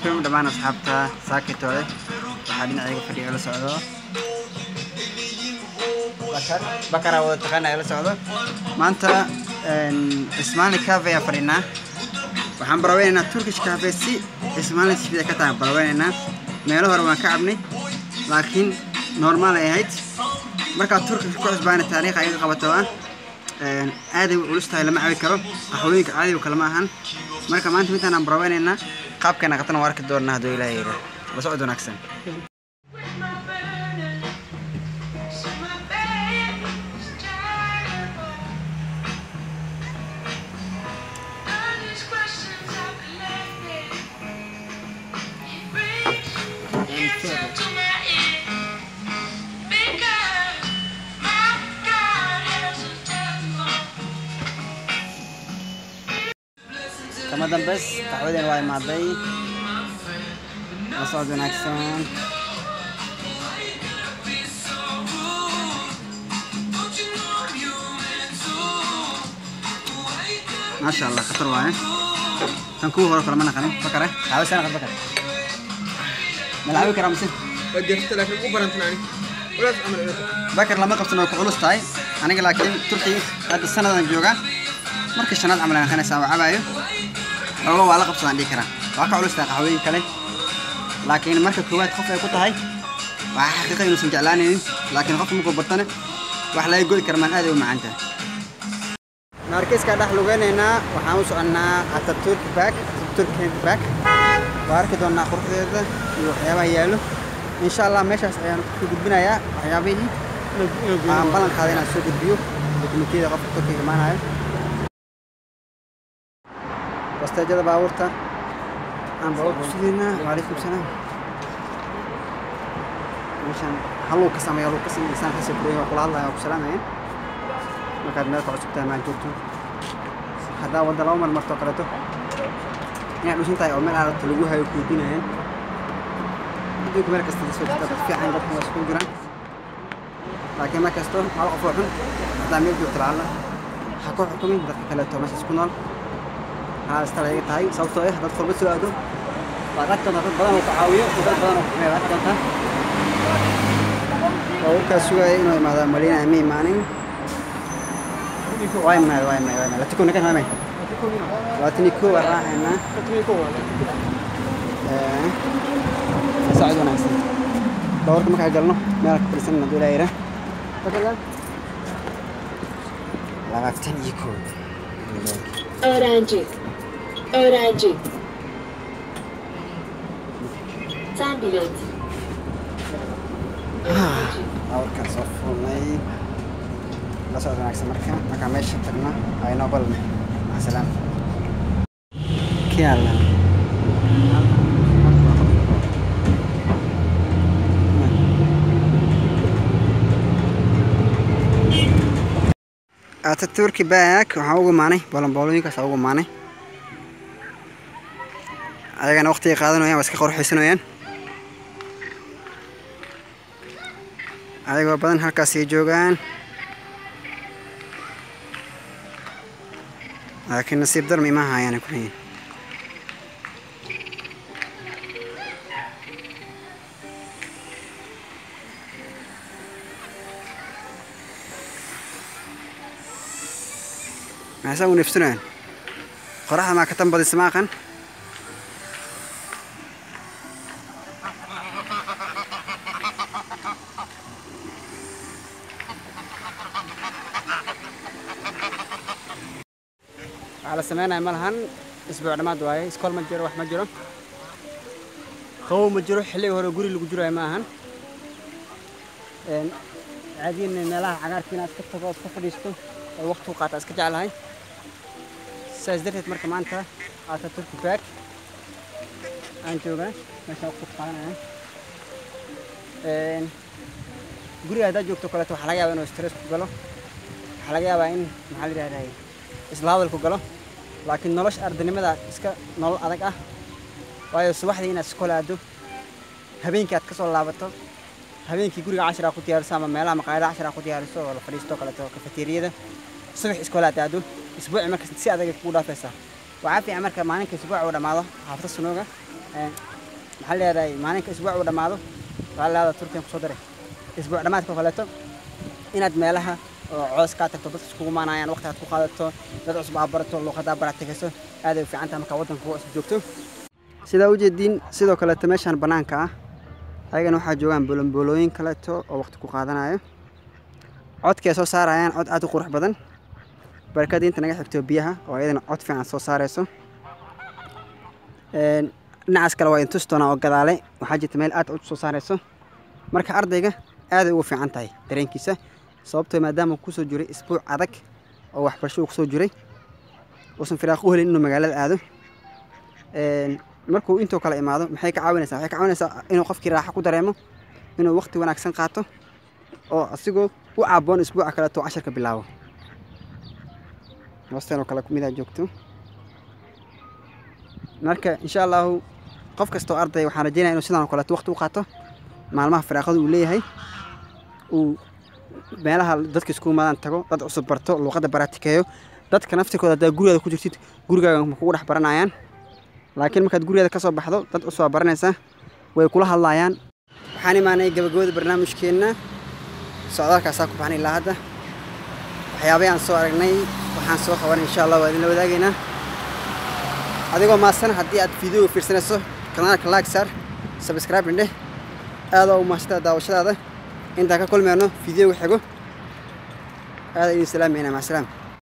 calaykum dhammaan asxaabta saakitoole waxaa dhinacayga fadhiga la socdo bakar bakara wada taqaana la socdo maanta ismaali cafe ayaan fadhinaa waxaan baraweynaynaa turkish cafe si ismaali sida ka tahay baraweynaynaa meelo hore waan ka cabnay laakiin normaal ay ahayd markaa turkish ku cusbaana taariikh ayaga qabato ah aaday u culus tahay lama cabi karo qaxwooyinka caadiga kale ma ahan marka maanta midaan aan baraweynaynaa qaabkeena qatana waa arki doonaa hadduu ilaahay yidhaa la socod wanaagsan kama dambeys qaxwadeen waa imaaday la socod wanaagsan maasha allah khatar waaye tan kuwa hore kale ma naqanin bakare qaxwa sana qad bakare ma la cabi karaa mise وجهت لكن مو برنتناني ولا تعمل إيه bakar lama qabsan oo ku culus tahay aniga laakiin turkii hadda sanadan jooga markii shanaad camal aan kanaysaa waa cabaayo xoolo waa la qabsadaan dhihi karaa waa ka culus tahay qaxwooyin kale laakiin marka koowaad qof ay ku tahay waa xaqiiqa inuusan jeclaanaynin laakiin qofka markuu batane wax laga go'i kara maan aad ay u macaan tahay naarkiiskaa dhex lugeynaynaa waxaan u soconnaa ataturk back ataturk back waa arki doonaa quruxdeeda iyo waxyaabaha yaallo insha allah meeshaas ayaan ku gudbinayaa waxyaabihii aan ballan qaaday inaan soo gudbiyo dokumentiyada qofka turkiga imaanayo basteejada baabuurta aan baabuur ku sugaynaa waalaykum salaam meeshaan haluu ka sameeya haluu ka sameeya insaan kasii kureeya waa kula hadlaya waa ku salaamaya markaad meel ka cusub tahay maan joogto haddaa wadda laba mar martoo kaleeto inaad dhusan tahay oo meel aadata lagu hayo kuudinayaan adduunka meel kasta soo jirta dad fiican dadka waa isku jiraan laakiin mar kasto hal qof oo xun haddaa meel joogto lacalla ha ku xukumin dadka kaleeto meeshaas ku nool haa istal ayaga tahay sababtoo ah dad qurba soo aado waad arki doontaa dad badan oo ku caawiyo iyo dad badan oo ku xumeeya arki doontaa baabuurkaas sugaya inuu imaado malina ma imaanin waa imaad waa imaad waa imaad latiko nakan waa imaad labaatan iyo kow waan raacaynaa sacid wanaagsan baabuurka markaa galno meel ka fadhiisan hadduu ilaa yidhaa labaatan iyo kow Öğrenci. Öğrenci. Sen bilet. baabuurkaan soo fuulnay la socod wanaagsan marka markaa meesha tagno aynoo balne macasalaam kiala ataturki back waxaan ugu imaanay boolonboolooyinkaas ugu imaanay ayagana waqtiga qaadanayaan waa iska qorxaysanayaan ayagoo badan halkaasay joogaan laakiin nasiib darmi ima haayaan ku leeyihin maxay u neefsanayaan qoraxda maa ka tan badisa ma aqan waxaa la sameynaya ma lahan isbuuc dhammaad waaye iskool ma jiro wax ma jiro qabow ma jiro xilliga hore guri lagu jirayo ma ahan caadiyan meelaha cagaarka inaad iska tago iska fadhiisto oo waqti u qaata iska jeclahay saas darteed marka maanta aata turki back aan joogaa meesha waqti ku qaadanaya guriga haddaad joogto kaleeto waxaa laga yaabaa inuu stress ku galo waxaa laga yaabaa in maxaa la yidhahdaa isla hadalku galo laakiin nolosha ardaynimada iska nolol adag ah waayo subaxdii inaad iskool aado habeenkii aad ka soo laabato habeenkii guriga cashir aad ku diyaariso ama meelaha maqaayadaha cashir aad ku diyaariso oo la fadhiisto kaleeto kafeteriyada subax iskool aad aado isbuuci marka si adag ay kugu dhaafaysaa waxaa fiican marka maalinka isbuuca uu dhammaado xaafada sunooga maxaa leedahay maalinka isbuuc uu dhammaado waxaa leedahay turkiyan kusoo daray isbuuc dhammaadka oo kaleeto inaad meelaha oo coos kaa tagto dadka iskugu maanayaan waqti aad ku qaadato dad cusub aad barato luuqadda baratigayso aad ay u fiican tahay markaa waddanka kuwa cusub joogto sidaa ujeediin sidoo kaleeto meeshaan bannaanka ah ayagana waxaa joogaan bolombolooyin kaleeto oo waqti ku qaadanayo codkii ay soo saarayaan cod aad u qurux badan barakadii inta naga xigto biyaha oo iyadana cod fiican soo saarayso Een, dhinacaas kale waa intus doonaa oo gadaale waxaa jirta meel aad cod soo saarayso marka ardayga aaday ugu fiican tahay dareenkiisa sababtoo maadaama uu kusoo jiray isbuuc adag oo waxbarasho uu kusoo jiray uusan firaaq u helin inuu magaalada aado Een, markuu intoo kale imaado maxay ka caawinaysaa waxay ka caawinaysaa inuu qofkii raaxo ku dareemo inuu waqti wanaagsan qaato oo asigoo u caaboon isbuuca kaleeto uu casharka bilaabo hoosteen oo kale kumidaa joogto marka insha allahu qof kastoo arday waxaan rajeynaya inuu sidaan oo kaleeto waqti u qaato maalmaha firaaqada uu leeyahay uu meelaha dadka isku imaadaan tago dad cusub barto luuqadda baraatikeeyo dadka naftirkooda haddaa gurigaada ku jirtid gurigaaga ma kugu dhex baranayaan laakiin markaad gurigeeda ka soo baxdo dad cusub aa baranaysaa way kula hadlaayaan waxaan imaanay gabagabada barnaamijkeenna socdaalkaasaa ku baxnay ilaa hadda waxyaabay aan soo aragnay waxaan soo qabanay insha allah waa idinla wadaagaynaa adigoo maasan haddii aad fiideo fiirsanayso kanaalka like saar subscribe indheh aada u mahadsantaa daawashadaada intaan ka kulmeyno fiideo xigo aada idin salaamayna maca salaam